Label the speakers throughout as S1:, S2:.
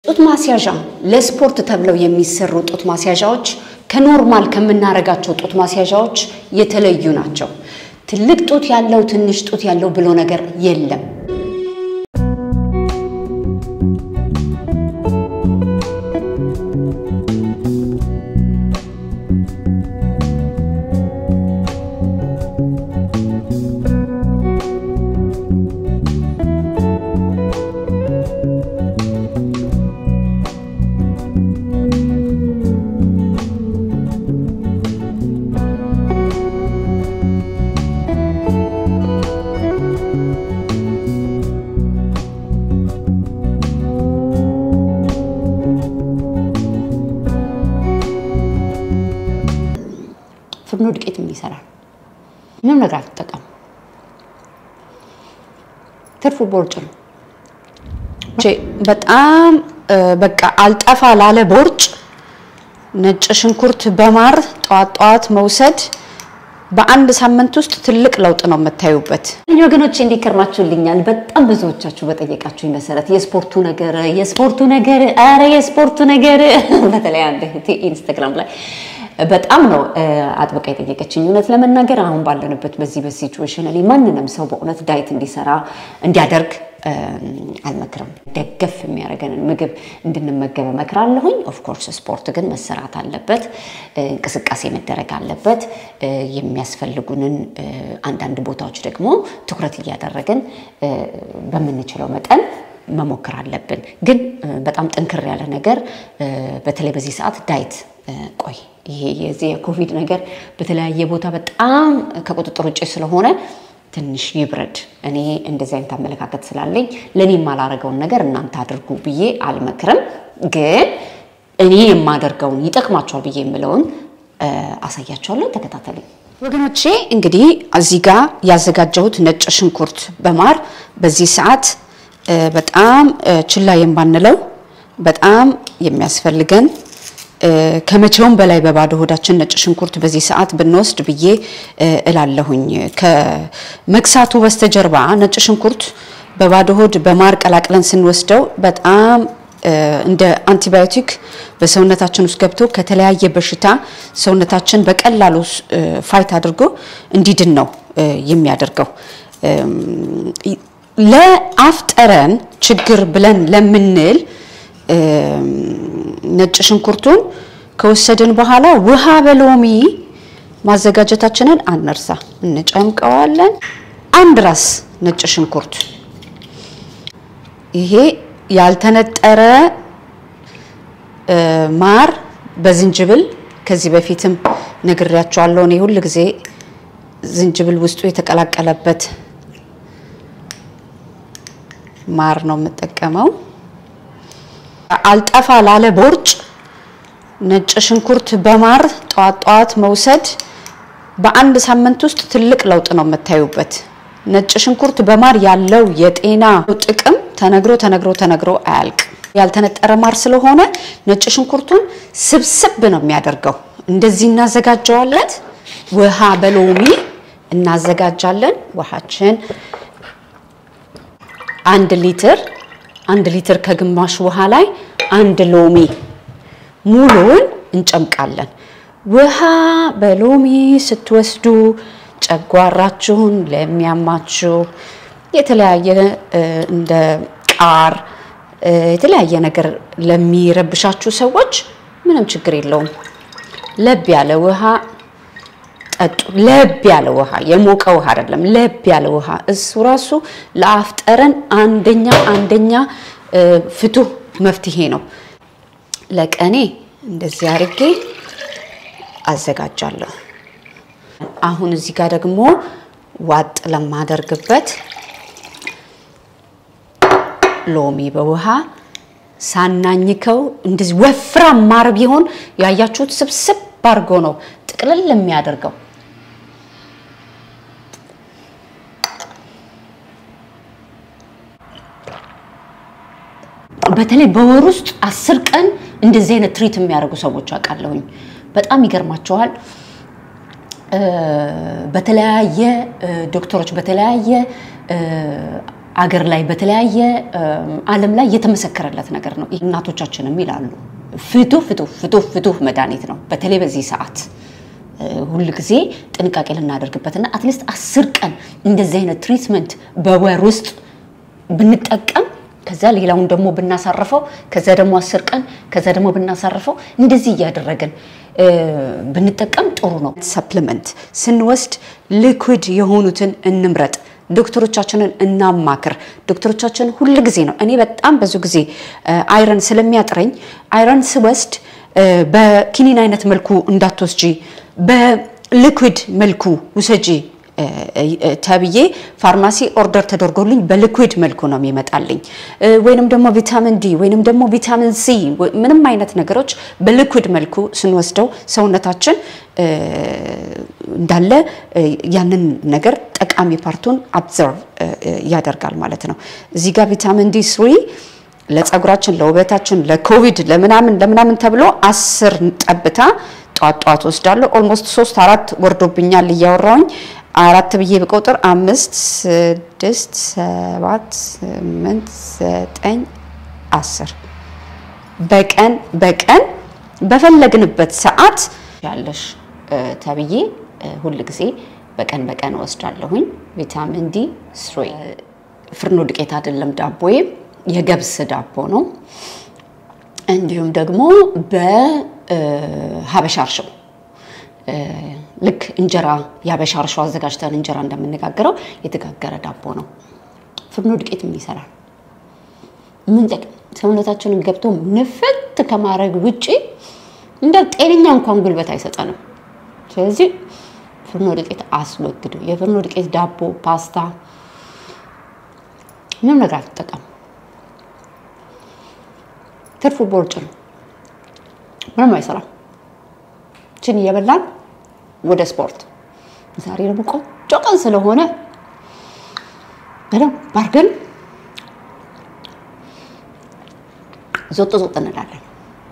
S1: ጡት ማስያዣ ለስፖርት ተብለው የሚሰሩ ጡት ማስያዣዎች ከኖርማል ከምናረጋቸው ጡት ማስያዣዎች የተለዩ ናቸው። ትልቅ ጡት ያለው ትንሽ ጡት ያለው ብሎ ነገር የለም። ፍርኖ ዱቄት ይሰራል። ምንም ነገር አትጠቀም። ትርፉ ቦርጭ ነው። በጣም በቃ አልጠፋ ላለ ቦርጭ ነጭ ሽንኩርት በማር ጠዋት ጠዋት መውሰድ በአንድ ሳምንት ውስጥ ትልቅ ለውጥ ነው የምታዩበት። ወገኖች እንዲከርማችሁልኛል። በጣም ብዙዎቻችሁ በጠየቃችሁ መሰረት የስፖርቱ ነገር የስፖርቱ ነገር ኧረ የስፖርቱ ነገር በተለይ አንድ እህቴ ኢንስታግራም ላይ በጣም ነው አጥብቃ የጠየቀችኝ። እውነት ለመናገር አሁን ባለንበት በዚህ በሲቹዌሽን እኔ ማንንም ሰው በእውነት ዳይት እንዲሰራ እንዲያደርግ አልመክርም። ደገፍ የሚያደርገንን ምግብ እንድንመገብ እመክራለሁኝ። ኦፍኮርስ ስፖርት ግን መሰራት አለበት፣ እንቅስቃሴ መደረግ አለበት። የሚያስፈልጉንን አንዳንድ ቦታዎች ደግሞ ትኩረት እያደረግን በምንችለው መጠን መሞከር አለብን። ግን በጣም ጥንክር ያለ ነገር በተለይ በዚህ ሰዓት ዳይት ቆይ ይሄ የዚህ የኮቪድ ነገር በተለያየ ቦታ በጣም ከቁጥጥር ውጭ ስለሆነ ትንሽ ይብረድ። እኔ እንደዚህ አይነት አመለካከት ስላለኝ ለእኔ የማላረገውን ነገር እናንተ አድርጉ ብዬ አልመክርም። ግን እኔ የማደርገውን ይጠቅማቸዋል ብዬ የምለውን አሳያቸዋለሁ። ተከታተሉኝ ወገኖቼ። እንግዲህ እዚህ ጋር ያዘጋጀሁት ነጭ ሽንኩርት በማር በዚህ ሰዓት በጣም ችላ የማንለው በጣም የሚያስፈልገን ከመቼውም በላይ በባዶ ሆዳችን ነጭ ሽንኩርት በዚህ ሰዓት ብንወስድ ብዬ እላለሁኝ። ከመክሳቱ በስተጀርባ ነጭ ሽንኩርት በባዶ ሆድ በማር ቀላቅለን ስንወስደው በጣም እንደ አንቲባዮቲክ በሰውነታችን ውስጥ ገብቶ ከተለያየ በሽታ ሰውነታችን በቀላሉ ፋይት አድርጎ እንዲድን ነው የሚያደርገው። ለአፍ ጠረን ችግር ብለን ለምንል ነጭ ሽንኩርቱን ከወሰድን በኋላ ውሃ በሎሚ ማዘጋጀታችንን አንርሳ። እንጨምቀዋለን። አንድ ራስ ነጭ ሽንኩርት ይሄ ያልተነጠረ ማር በዝንጅብል ከዚህ በፊትም ነግሬያቸዋለሁ። እኔ ሁል ጊዜ ዝንጅብል ውስጡ የተቀላቀለበት ማር ነው የምጠቀመው። አልጠፋ ላለ ቦርጭ ነጭ ሽንኩርት በማር ጠዋት ጠዋት መውሰድ በአንድ ሳምንት ውስጥ ትልቅ ለውጥ ነው የምታዩበት። ነጭ ሽንኩርት በማር ያለው የጤና ጥቅም ተነግሮ ተነግሮ ተነግሮ አያልቅም። ያልተነጠረ ማር ስለሆነ ነጭ ሽንኩርቱን ስብስብ ነው የሚያደርገው። እንደዚህ እናዘጋጀዋለን። ውሃ በሎሚ እናዘጋጃለን። ውሃችን አንድ ሊትር አንድ ሊትር ከግማሽ ውሃ ላይ አንድ ሎሚ ሙሉውን እንጨምቃለን። ውሃ በሎሚ ስትወስዱ ጨጓራችሁን ለሚያማችሁ የተለያየ እንደ ቃር የተለያየ ነገር ለሚረብሻችሁ ሰዎች ምንም ችግር የለውም። ለብ ያለ ውሃ ጠጡ። ለብ ያለ ውሃ፣ የሞቀ ውሃ አይደለም፣ ለብ ያለ ውሃ። እሱ ራሱ ለአፍ ጠረን አንደኛ አንደኛ ፍቱህ መፍትሄ ነው። ለቀኔ እንደዚህ አድርጌ አዘጋጃለሁ። አሁን እዚህ ጋር ደግሞ ዋጥ ለማደርግበት ሎሚ በውሃ ሳናኝከው እንደዚህ ወፍራም ማር ቢሆን ያያችሁት ስብስብ አድርጎ ነው ጥቅልል የሚያደርገው። በተለይ በወር ውስጥ አስር ቀን እንደዚህ አይነት ትሪት የሚያደርጉ ሰዎች አውቃለሁኝ። በጣም ይገርማቸዋል። በተለያየ ዶክተሮች በተለያየ አገር ላይ በተለያየ ዓለም ላይ የተመሰከረለት ነገር ነው። እናቶቻችንም ይላሉ ፍቱህ ፍቱህ ፍቱህ ፍቱህ መድኃኒት ነው። በተለይ በዚህ ሰዓት ሁል ጊዜ ጥንቃቄ ልናደርግበትና አትሊስት አስር ቀን እንደዚህ አይነት ትሪትመንት በወር ውስጥ ብንጠቀም ከዛ ሌላውን ደግሞ ብናሳርፈው ከዛ ደግሞ አስር ቀን ከዛ ደግሞ ብናሳርፈው እንደዚህ እያደረግን ብንጠቀም ጥሩ ነው። ሰፕሊመንት ስንወስድ ሊኩዊድ የሆኑትን እንምረጥ። ዶክተሮቻችንን እናማክር። ዶክተሮቻችን ሁል ጊዜ ነው እኔ በጣም ብዙ ጊዜ አይረን ስለሚያጥረኝ አይረን ስወስድ በኪኒን አይነት መልኩ እንዳትወስጂ በሊኩዊድ መልኩ ውሰጂ ተብዬ ፋርማሲ ኦርደር ተደርጎልኝ በሊኩዊድ መልኩ ነው የሚመጣልኝ። ወይንም ደግሞ ቪታሚን ዲ ወይንም ደግሞ ቪታሚን ሲ ምንም አይነት ነገሮች በሊኩዊድ መልኩ ስንወስደው ሰውነታችን እንዳለ ያንን ነገር ጠቃሚ ፓርቱን አብዘርቭ ያደርጋል ማለት ነው። እዚህ ጋር ቪታሚን ዲ ስሪ ለፀጉራችን፣ ለውበታችን፣ ለኮቪድ ለምናምን ለምናምን ተብሎ አስር ጠብታ ጧት ጧት ወስዳለሁ። ኦልሞስት ሶስት አራት ወርዶብኛል እያወራውኝ አራት ብዬ ብቆጥር አምስት ስድስት ሰባት ስምንት ዘጠኝ አስር በቀን በቀን በፈለግንበት ሰዓት ያለሽ ተብዬ ሁል ጊዜ በቀን በቀን ወስዳለሁኝ። ቪታሚን ዲ ስሪ ፍርኖ ዱቄት አይደለም ዳቦዬ የገብስ ዳቦ ነው። እንዲሁም ደግሞ በሀበሻ እርሾ ልክ እንጀራ የሀበሻ እርሾ አዘጋጅተን እንጀራ እንደምንጋገረው የተጋገረ ዳቦ ነው። ፍርኖ ዱቄት ምን ይሰራል? ምን ጠቅም ሰውነታችንን ገብቶ ንፍት ከማድረግ ውጪ እንደ ጤነኛ እንኳን ጉልበት አይሰጠንም። ስለዚህ ፍርኖ ዱቄት አስወግዱ። የፍርኖ ዱቄት ዳቦ፣ ፓስታ ምንም ነገር አትጠቀሙ። ትርፉ ቦርጭ ነው። ምንም አይሰራም። ችን እየበላን ወደ ስፖርት። ዛሬ ደግሞ ቆንጆ ቀን ስለሆነ በደንብ አድርገን ዞጥ ዞጥ እንላለን።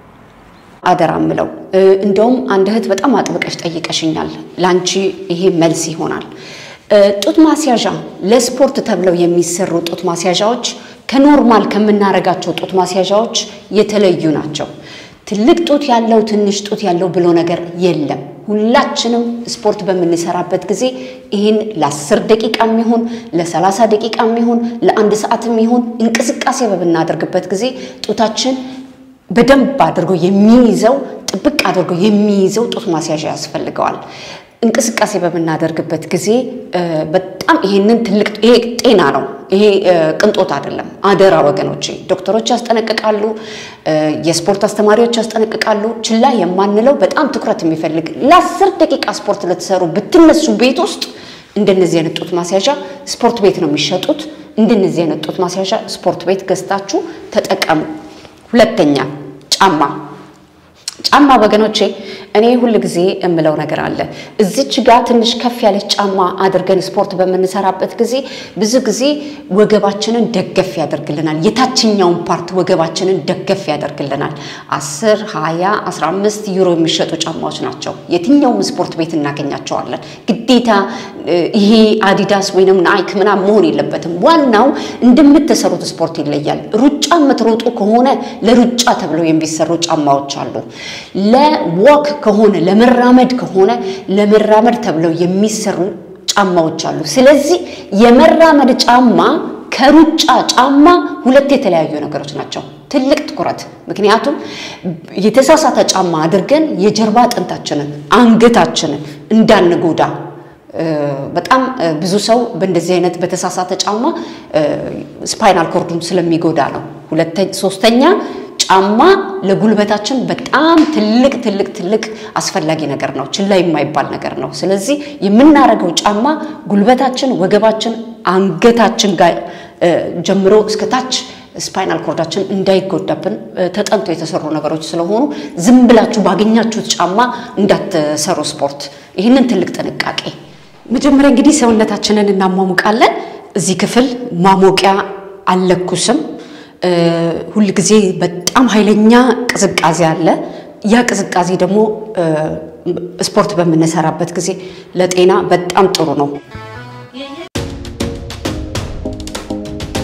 S1: አደራ ምለው እንደውም አንድ እህት በጣም አጥብቀሽ ጠይቀሽኛል። ለአንቺ ይሄ መልስ ይሆናል። ጡት ማስያዣ ለስፖርት ተብለው የሚሰሩ ጡት ማስያዣዎች ከኖርማል ከምናረጋቸው ጡት ማስያዣዎች የተለዩ ናቸው። ትልቅ ጡት ያለው ትንሽ ጡት ያለው ብሎ ነገር የለም። ሁላችንም ስፖርት በምንሰራበት ጊዜ ይህን ለ10 ደቂቃ የሚሆን ለ30 ደቂቃ የሚሆን ለአንድ ሰዓት የሚሆን እንቅስቃሴ በምናደርግበት ጊዜ ጡታችን በደንብ አድርጎ የሚይዘው ጥብቅ አድርጎ የሚይዘው ጡት ማስያዣ ያስፈልገዋል። እንቅስቃሴ በምናደርግበት ጊዜ በጣም ይሄንን ትልቅ ይሄ ጤና ነው። ይሄ ቅንጦት አይደለም። አደራ ወገኖቼ፣ ዶክተሮች ያስጠነቅቃሉ፣ የስፖርት አስተማሪዎች ያስጠነቅቃሉ። ችላ የማንለው በጣም ትኩረት የሚፈልግ ለአስር ደቂቃ ስፖርት ለተሰሩ ብትነሱ ቤት ውስጥ እንደነዚህ አይነት ጡት ማስያዣ ስፖርት ቤት ነው የሚሸጡት። እንደነዚህ አይነት ጡት ማስያዣ ስፖርት ቤት ገዝታችሁ ተጠቀሙ። ሁለተኛ ጫማ ጫማ ወገኖቼ እኔ ሁል ጊዜ የምለው ነገር አለ። እዚች ጋር ትንሽ ከፍ ያለች ጫማ አድርገን ስፖርት በምንሰራበት ጊዜ ብዙ ጊዜ ወገባችንን ደገፍ ያደርግልናል። የታችኛውን ፓርት ወገባችንን ደገፍ ያደርግልናል። 10፣ 20፣ 15 ዩሮ የሚሸጡ ጫማዎች ናቸው። የትኛውም ስፖርት ቤት እናገኛቸዋለን። ግዴታ ይሄ አዲዳስ ወይንም ናይክ ምናምን መሆን የለበትም። ዋናው እንደምትሰሩት ስፖርት ይለያል። ሩጫ የምትሮጡ ከሆነ ለሩጫ ተብለው የሚሰሩ ጫማዎች አሉ። ለወክ ከሆነ ለመራመድ ከሆነ ለመራመድ ተብለው የሚሰሩ ጫማዎች አሉ። ስለዚህ የመራመድ ጫማ ከሩጫ ጫማ ሁለት የተለያዩ ነገሮች ናቸው። ትልቅ ትኩረት። ምክንያቱም የተሳሳተ ጫማ አድርገን የጀርባ አጥንታችንን አንገታችንን እንዳንጎዳ በጣም ብዙ ሰው በእንደዚህ አይነት በተሳሳተ ጫማ ስፓይናል ኮርዱን ስለሚጎዳ ነው። ሶስተኛ ጫማ ለጉልበታችን በጣም ትልቅ ትልቅ ትልቅ አስፈላጊ ነገር ነው። ችላ የማይባል ነገር ነው። ስለዚህ የምናደርገው ጫማ ጉልበታችን፣ ወገባችን፣ አንገታችን ጋር ጀምሮ እስከ ታች ስፓይናል ኮርዳችን እንዳይጎዳብን ተጠንቶ የተሰሩ ነገሮች ስለሆኑ ዝም ብላችሁ ባገኛችሁት ጫማ እንዳትሰሩ ስፖርት። ይህንን ትልቅ ጥንቃቄ። መጀመሪያ እንግዲህ ሰውነታችንን እናሟሙቃለን። እዚህ ክፍል ማሞቂያ አልለኩስም። ሁል ጊዜ በጣም ኃይለኛ ቅዝቃዜ አለ። ያ ቅዝቃዜ ደግሞ ስፖርት በምንሰራበት ጊዜ ለጤና በጣም ጥሩ ነው።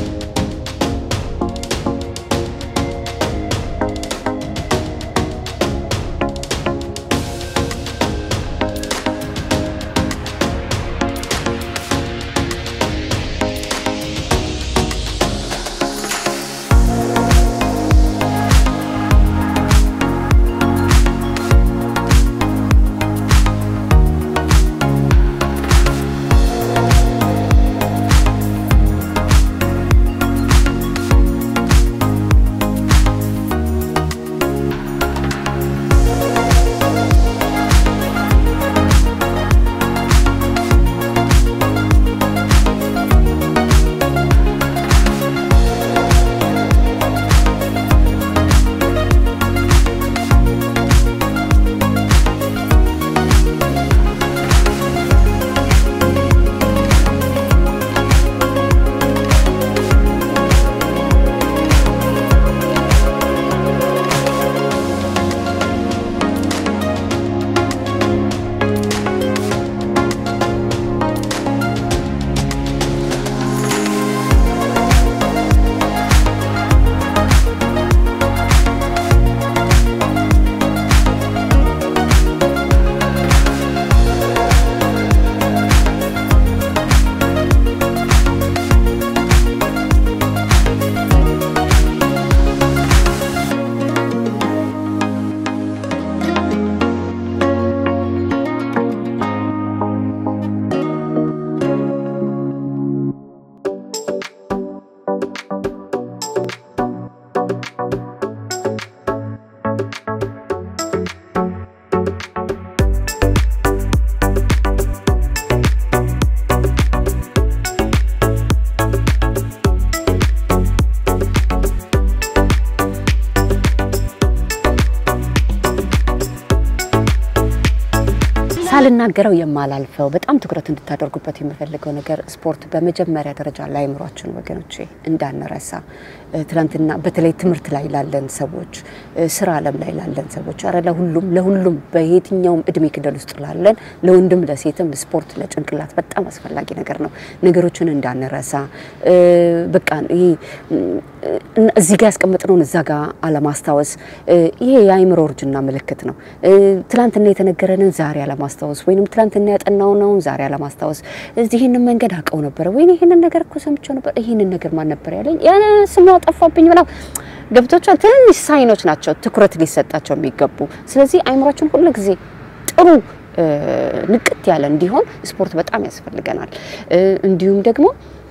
S1: ሳልናገረው የማላልፈው በጣም ትኩረት እንድታደርጉበት የምፈልገው ነገር ስፖርት በመጀመሪያ ደረጃ ለአእምሯችን ወገኖቼ እንዳንረሳ እ፣ ትናንትና በተለይ ትምህርት ላይ ላለን ሰዎች እ፣ ስራ ዓለም ላይ ላለን ሰዎች ኧረ ለሁሉም ለሁሉም በየትኛውም እድሜ ክልል ውስጥ ላለን ለወንድም ለሴትም ስፖርት ለጭንቅላት በጣም አስፈላጊ ነገር ነው። ነገሮችን እንዳንረሳ እ፣ በቃ ይሄ እ፣ እዚህ ጋር ያስቀመጥነውን እዛ ጋር አለማስታወስ እ፣ ይሄ የአእምሮ እርጅና ምልክት ነው። እ፣ ትላንትና የተነገረንን ዛሬ አለማስታወስ ወይንም ትላንትና ያጠናውነውን ዛሬ አለማስታወስ እዚህ ይህንን መንገድ አውቀው ነበረ ወይ ይህንን ነገር እኮ ሰምቼው ነበር ይህንን ነገር ማን ነበር ያለኝ ያ ስሙ ጠፋብኝ ምናምን ገብቶቿል። ትንንሽ ሳይኖች ናቸው ትኩረት ሊሰጣቸው የሚገቡ። ስለዚህ አእምሯችን ሁሉ ጊዜ ጥሩ እ፣ ንቅት ያለ እንዲሆን ስፖርት በጣም ያስፈልገናል። እ፣ እንዲሁም ደግሞ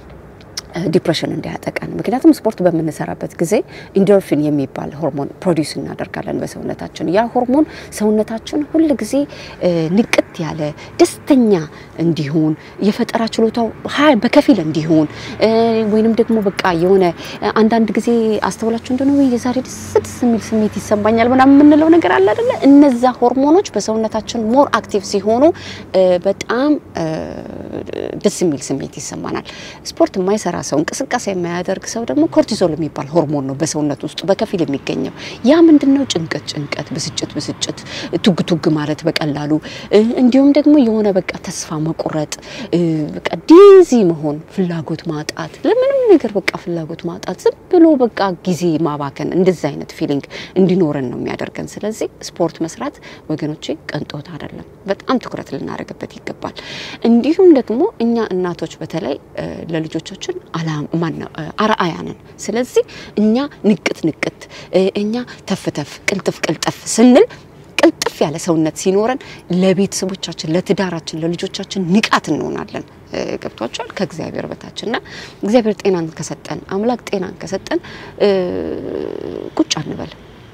S1: ዲፕሬሽን እንዳያጠቃን። ምክንያቱም ስፖርት በምንሰራበት ጊዜ ኢንዶርፊን የሚባል ሆርሞን ፕሮዲውስ እናደርጋለን በሰውነታችን። ያ ሆርሞን ሰውነታችን ሁል ጊዜ እ፣ ንቅት ያለ ደስተኛ እንዲሆን የፈጠራ ችሎታው ሀ- በከፊል እንዲሆን እ፣ ወይንም ደግሞ በቃ የሆነ እ፣ አንዳንድ ጊዜ አስተውላችሁ እንደሆነ ወይ የዛሬ ደስ ደስ የሚል ስሜት ይሰማኛል ምናምን የምንለው ነገር አለ አይደለ? እነዛ ሆርሞኖች በሰውነታችን ሞር አክቲቭ ሲሆኑ እ፣ በጣም እ፣ ደስ የሚል ስሜት ይሰማናል። ስፖርት የማይሰራ ሰው እንቅስቃሴ የማያደርግ ሰው ደግሞ ኮርቲዞል የሚባል ሆርሞን ነው በሰውነት ውስጥ በከፊል የሚገኘው። ያ ምንድነው? ጭንቀት ጭንቀት፣ ብስጭት ብስጭት፣ ቱግ ቱግ ማለት በቀላሉ እ፣ እንዲሁም ደግሞ የሆነ በቃ ተስፋ መቁረጥ እ፣ በቃ ዲዚ መሆን፣ ፍላጎት ማጣት፣ ለምንም ነገር በቃ ፍላጎት ማጣት፣ ዝም ብሎ በቃ ጊዜ ማባከን፣ እንደዚህ አይነት ፊሊንግ እንዲኖረን ነው የሚያደርገን። ስለዚህ ስፖርት መስራት ወገኖቼ ቅንጦት አይደለም፣ በጣም ትኩረት ልናደርግበት ይገባል። እንዲሁም ደግሞ እኛ እናቶች በተለይ እ፣ ለልጆቻችን አላ- ማነው እ፣ አርአያ ነን። ስለዚህ እኛ ንቅት ንቅት እ፣ እኛ ተፍተፍ ቅልጥፍ ቅልጥፍ ስንል ቅልጥፍ ያለ ሰውነት ሲኖረን ለቤተሰቦቻችን፣ ለትዳራችን፣ ለልጆቻችን ንቃት እንሆናለን። እ፣ ገብቷቸዋል ከእግዚአብሔር በታች እና እግዚአብሔር ጤናን ከሰጠን አምላክ ጤናን ከሰጠን እ፣ ቁጭ አንበል።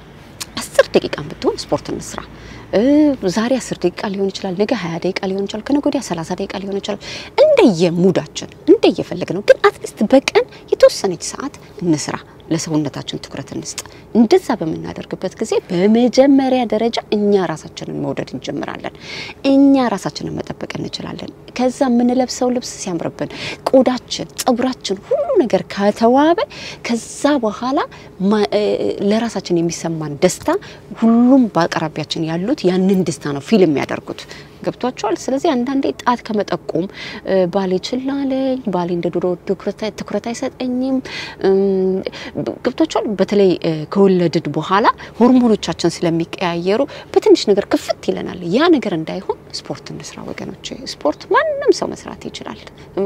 S1: አስር ደቂቃ ብትሆን ስፖርት እንስራ። እ፣ ዛሬ አስር ደቂቃ ሊሆን ይችላል፣ ነገ ሀያ ደቂቃ ሊሆን ይችላል፣ ከነገ ወዲያ ሰላሳ ደቂቃ ሊሆን ይችላል። እንደየ ሙዳችን እንደየፈለግ ነው። ግን አትሊስት በቀን የተወሰነች ሰዓት እንስራ። ለሰውነታችን ትኩረት እንስጥ። እንደዛ በምናደርግበት ጊዜ በመጀመሪያ ደረጃ እኛ ራሳችንን መውደድ እንጀምራለን። እኛ ራሳችንን መጠበቅ እንችላለን። ከዛ የምንለብሰው ልብስ ሲያምርብን፣ ቆዳችን፣ ጸጉራችን፣ ሁሉ ነገር ከተዋበ ከዛ በኋላ ማ- እ፣ ለራሳችን የሚሰማን ደስታ ሁሉም በአቅራቢያችን ያሉት ያንን ደስታ ነው ፊልም የሚያደርጉት። ገብቷቸዋል። ስለዚህ አንዳንዴ ጣት ከመጠቆም እ፣ ባሌ ችላ አለኝ፣ ባሌ እንደ ድሮ ትኩረት ትኩረት አይሰጠኝም እም፣ ገብቷቸዋል። በተለይ እ፣ ከወለድን በኋላ ሆርሞኖቻችን ስለሚቀያየሩ በትንሽ ነገር ክፍት ይለናል። ያ ነገር እንዳይሆን ስፖርት እንስራ ወገኖች። ስፖርት ማንም ሰው መስራት ይችላል። እ፣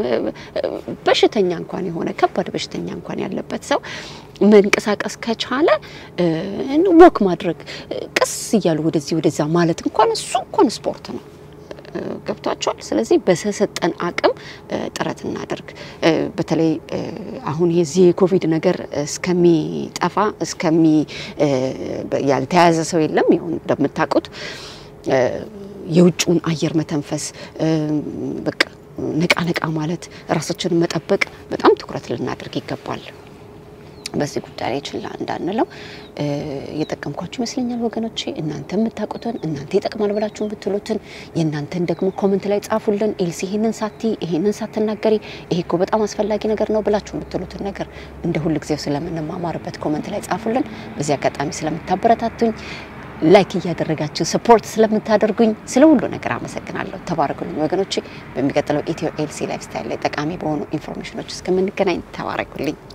S1: በሽተኛ እንኳን የሆነ ከባድ በሽተኛ እንኳን ያለበት ሰው መንቀሳቀስ ከቻለ እ፣ ወክ ማድረግ እ፣ ቀስ እያሉ ወደዚህ ወደዛ ማለት እንኳን እሱ እንኳን ስፖርት ነው። እ፣ ገብቷቸዋል። ስለዚህ በተሰጠን አቅም እ፣ ጥረት እናደርግ። እ፣ በተለይ እ፣ አሁን የዚህ የኮቪድ ነገር እስከሚጠፋ እስከሚ እ፣ ያልተያዘ ሰው የለም። ይሁን እንደምታውቁት እ፣ የውጭውን አየር መተንፈስ እ፣ በቃ ነቃ ነቃ ማለት ራሳችንን መጠበቅ በጣም ትኩረት ልናደርግ ይገባል። በዚህ ጉዳይ ላይ ችላ እንዳንለው እ፣ እየጠቀምኳችሁ ይመስለኛል ወገኖቼ። እናንተ የምታውቁትን እናንተ ይጠቅማል ብላችሁ የምትሉትን የእናንተን ደግሞ ኮመንት ላይ ጻፉልን። ኤልሲ ይሄንን ሳቲ ይሄንን ሳትናገሪ ይሄ እኮ በጣም አስፈላጊ ነገር ነው ብላችሁ የምትሉትን ነገር እንደ ሁል ጊዜው ስለምንማማርበት ኮመንት ላይ ጻፉልን። በዚህ አጋጣሚ ስለምታበረታቱኝ ላይክ እያደረጋችሁ ሰፖርት ስለምታደርጉኝ ስለ ሁሉ ነገር አመሰግናለሁ። ተባረኩልኝ ወገኖቼ። በሚቀጥለው ኢትዮ ኤልሲ ላይፍ ስታይል ላይ ጠቃሚ በሆኑ ኢንፎርሜሽኖች እስከምንገናኝ ተባረኩልኝ።